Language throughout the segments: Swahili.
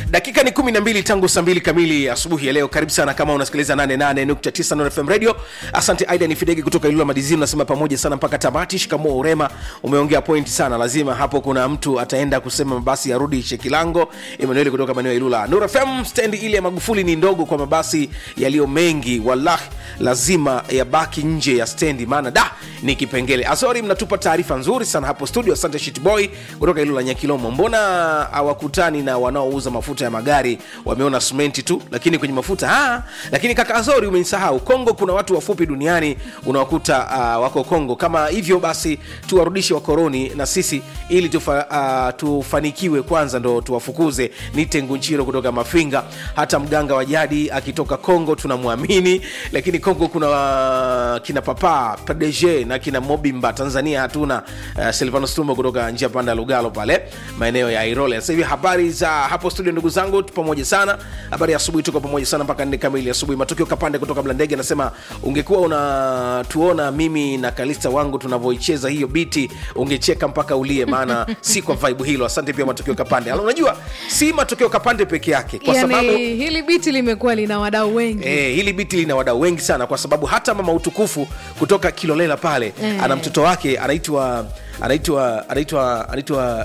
dakika ni 12 tangu saa mbili kamili asubuhi ya leo karibu sana kama unasikiliza 88.9 Nord fm radio asante aida ni fidegi kutoka ilula madizini unasema pamoja sana mpaka tamati shikamoo urema umeongea pointi sana lazima hapo kuna mtu ataenda kusema mabasi yarudi shekilango emanueli kutoka maeneo ya ilula Nord fm stendi ile ya magufuli ni ndogo kwa mabasi yaliyo mengi wallahi lazima yabaki nje ya stendi maana da ni kipengele azori mnatupa taarifa nzuri sana hapo studio asante shitboy kutoka ilula nyakilomo mbona hawakutani na wanaouza mafuta ya magari wameona simenti tu lakini kwenye mafuta ah, lakini kaka azori umenisahau kongo kuna watu wafupi duniani unawakuta uh, wako kongo kama hivyo basi tuwarudishe wakoroni na sisi ili tufa, uh, tufanikiwe kwanza ndo tuwafukuze nite ngunchiro kutoka mafinga hata mganga wa jadi akitoka kongo tunamwamini lakini kongo kuna uh, kina papa pdg na kina mobimba tanzania hatuna uh, silvano stumo kutoka njia panda ya lugalo pale maeneo ya irole sasa hivi habari za hapo studio ndugu zangu tu pamoja sana habari ya asubuhi tuko pamoja sana mpaka nne kamili asubuhi matukio kapande kutoka mlandege anasema ungekuwa unatuona mimi na kalista wangu tunavyoicheza hiyo biti ungecheka mpaka ulie maana si kwa vibe hilo asante pia matokeo kapande Ala, unajua si matokeo kapande peke yake kwa yani, sababu hili biti limekuwa lina wadau wengi Eh, hili biti lina wadau wengi sana kwa sababu hata mama utukufu kutoka kilolela pale Eh. ana mtoto wake anaitwa anaitwa anaitwa anaitwa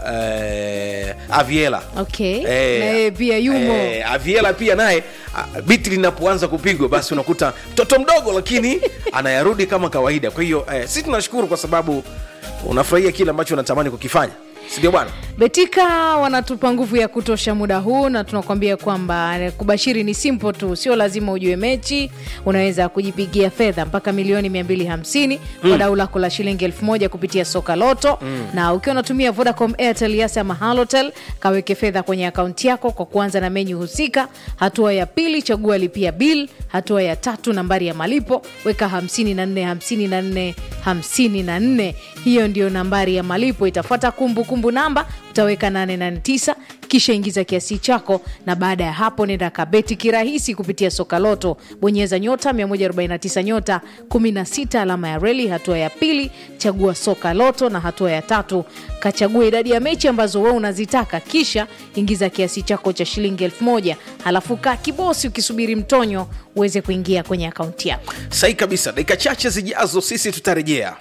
eh, aviela okay Eh, na yeye pia yumo eh, aviela pia naye ah, biti linapoanza kupigwa basi unakuta mtoto mdogo lakini anayarudi kama kawaida kwa hiyo eh, sisi tunashukuru kwa sababu unafurahia kile ambacho unatamani kukifanya sindio bwana betika wanatupa nguvu ya kutosha muda huu na tunakuambia kwamba eh, kubashiri ni simple tu sio lazima ujue mechi unaweza kujipigia fedha mpaka milioni 250 kwa mm. dau lako la shilingi 1000 kupitia soka loto mm. na ukiwa unatumia vodacom airtel yas ama halotel kaweke fedha kwenye akaunti yako kwa kuanza na menyu husika hatua ya pili chagua lipia bil hatua ya tatu nambari ya malipo weka 54 54 54 hiyo ndio nambari ya malipo itafuata kumbukumbu namba utaweka 889 kisha ingiza kiasi chako na baada ya hapo nenda kabeti kirahisi kupitia soka loto bonyeza nyota 149 nyota 16 alama ya reli hatua ya pili chagua soka loto na hatua ya tatu kachagua idadi ya mechi ambazo wewe unazitaka kisha ingiza kiasi chako cha shilingi 1000 halafu kaa kibosi ukisubiri mtonyo uweze kuingia kwenye akaunti yako sahi kabisa dakika chache zijazo sisi tutarejea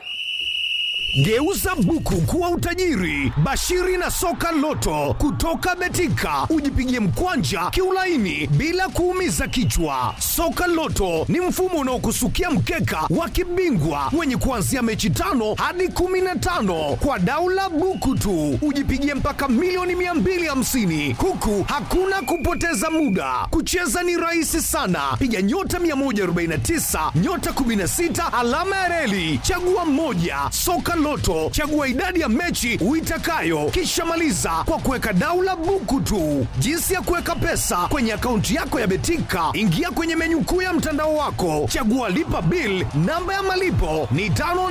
Geuza buku kuwa utajiri. Bashiri na soka loto kutoka Betika, ujipigie mkwanja kiulaini bila kuumiza kichwa. Soka loto ni mfumo unaokusukia mkeka wa kibingwa wenye kuanzia mechi tano hadi kumi na tano kwa daula buku tu, ujipigie mpaka milioni 250 huku hakuna kupoteza muda. Kucheza ni rahisi sana, piga nyota 149 nyota 16 alama ya reli, chagua mmoja. Soka Loto, chagua idadi ya mechi uitakayo, kisha maliza kwa kuweka daula buku tu. Jinsi ya kuweka pesa kwenye akaunti yako ya Betika, ingia kwenye menyu kuu ya mtandao wako, chagua lipa bill. Namba ya malipo ni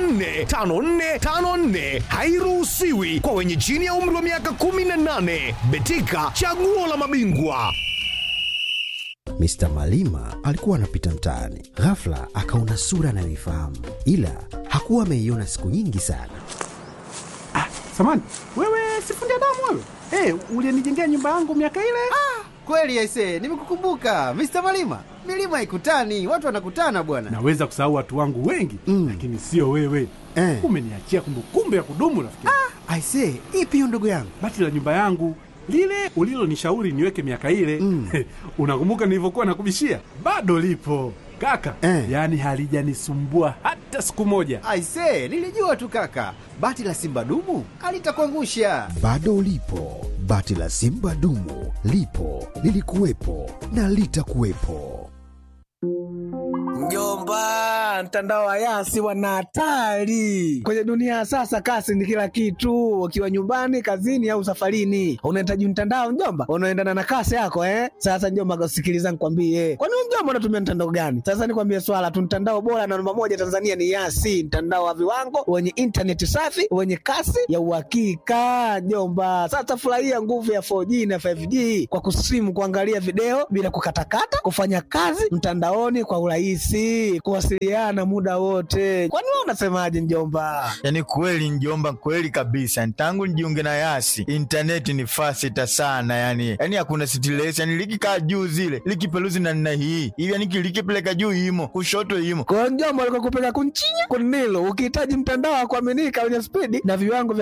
545454, hairuhusiwi kwa wenye chini ya umri wa miaka 18. Betika, chaguo la mabingwa. Mr. Malima alikuwa anapita mtaani, ghafla akaona sura anayoifahamu, ila hakuwa ameiona siku nyingi sana. Samani, wewe sifundi damu wewe? Eh, ulinijengea nyumba yangu miaka ile? Kweli aise, nimekukumbuka Mr. Malima. Milima ikutani, watu wanakutana bwana. Naweza kusahau watu wangu wengi Mm. lakini sio wewe. Eh. Umeniachia kumbukumbu ya kudumu rafiki. Aise, ipi hiyo ndugu yangu? Bati la nyumba yangu lile ulilonishauri niweke miaka ile Mm. unakumbuka nilivyokuwa nakubishia? Bado lipo kaka, Eh. yaani halijanisumbua hata siku moja. Aise, nilijua tu kaka. Bati la Simba dumu alitakuangusha. Bado lipo bati la Simba dumu, lipo lilikuwepo na litakuwepo. Mjomba, mtandao wa Yasi wana hatari kwenye dunia ya sasa. Kasi ni kila kitu, ukiwa nyumbani, kazini au safarini, unahitaji mtandao mjomba, unaendana na kasi yako eh. Sasa mjomba, sikiliza nikwambie, kwani wewe mjomba unatumia mtandao gani? Sasa nikwambie swala tu, mtandao bora na namba moja Tanzania ni Yasi, mtandao wa viwango wenye intaneti safi wenye kasi ya uhakika mjomba. Sasa furahia nguvu ya 4G na 5G kwa kusimu, kuangalia video bila kukatakata, kufanya kazi mtandaoni kwa urahisi, kuwasiliana sana muda wote. Kwani wewe unasemaje mjomba? Yaani kweli njomba, kweli kabisa. Tangu nijiunge na Yasi intaneti ni fasita sana, yani yani hakuna stress, yani likikaa juu zile likipeluzi na nina hii hivi, yani likipeleka juu imo kushoto imo Kwa hiyo mjomba, alikuwa kupeka kunchinya kunilo, ukihitaji mtandao wa kuaminika wenye spidi na viwango vya